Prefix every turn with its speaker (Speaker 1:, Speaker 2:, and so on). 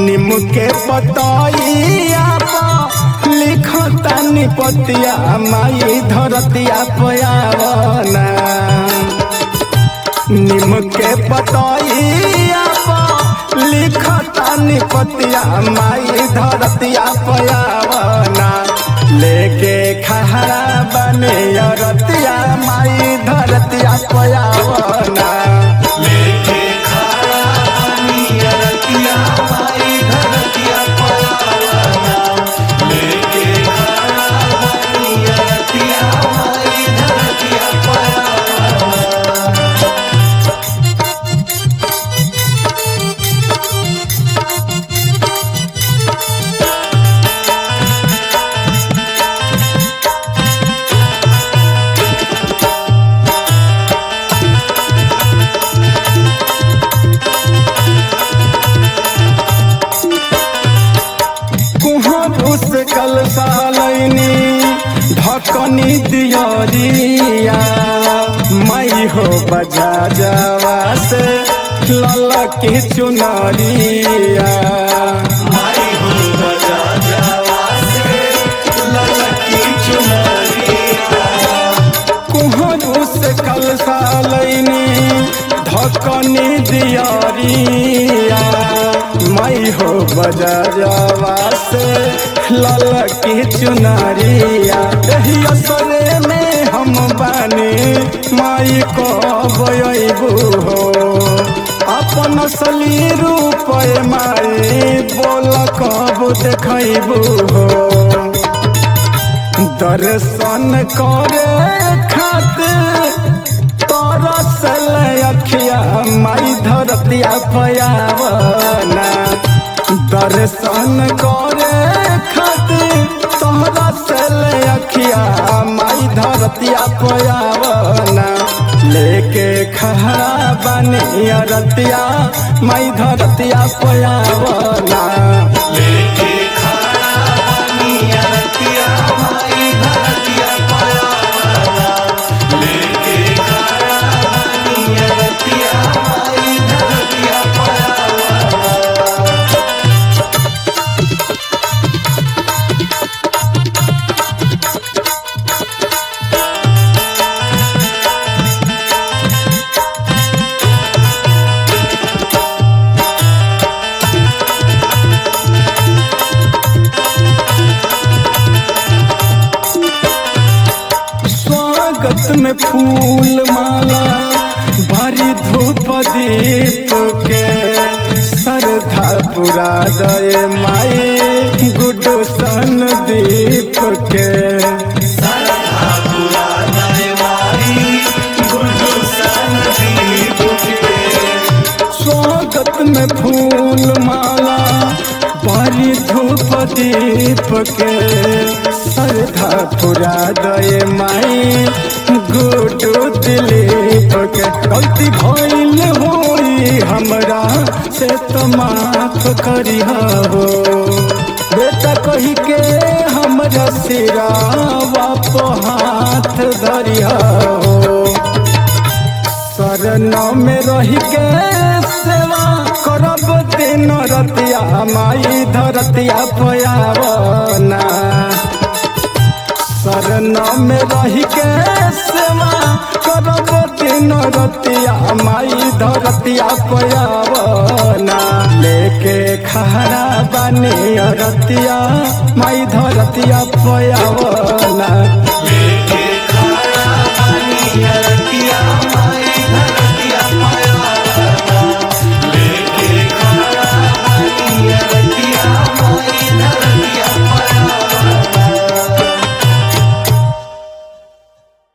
Speaker 1: निम के पतइया पर लिखता निपतिया माई धरतिया पयावना निम के पतइया पर लिखता निपतिया माई धरतिया पयावना लेके खहरा बने रतिया माई धरतिया पयावना
Speaker 2: लेके खड़ा पानी अरतिया माई धरतिया पयावना लेके खड़ा पानी अरतिया माई धरतिया पयावना
Speaker 1: कुहर उस कल सालनी ढकनी दियरिया मई हो बजा जावा से ललकी चुनरिया
Speaker 2: माई हो बजा जावा से ललकी चुनरिया
Speaker 1: कुहर उस कल सालनी ढकनी दियरिया मई हो बजा जावा से ललकी चुनरिया एही असरे में हम बानी माई को बयबू हो अपन असली रूप माई बोल कब देखबू हो दर्शन करे खातिर तरसल अखिया माई धरतिया पयावना दर्शन करे खातिर तरसल अखिया माई धरतिया पयावना लेके खहरा बने रतिया माई धरतिया पयावना
Speaker 2: लेके खड़ा पानी अरतिया माई धरतिया पयावना लेके खड़ा पानी अरतिया माई धरतिया पयावना
Speaker 1: स्वागत में फूल माला भरी धूप दीप के श्रद्धा पुरा दे माई गुडू सन दीप के
Speaker 2: सरधा पुरा दरबारी गुरु संदीप के
Speaker 1: स्वागत में फूल माला भरी धूप दीप के श्रद्धा पुरा दे माई गुडू दिलीप के गलती भइल होई हमरा से तो माफ करिहा हो बेटा कही के हमरा सिरावा पे हाथ धरिहा हो शरण में रही के सेवा करब दिन रतिया माई धरतिया पयावना शरण में रही के सेवा करब दिन रतिया माई धरतिया पयावना लेके खहरा बने रतिया माई धरतिया पयावना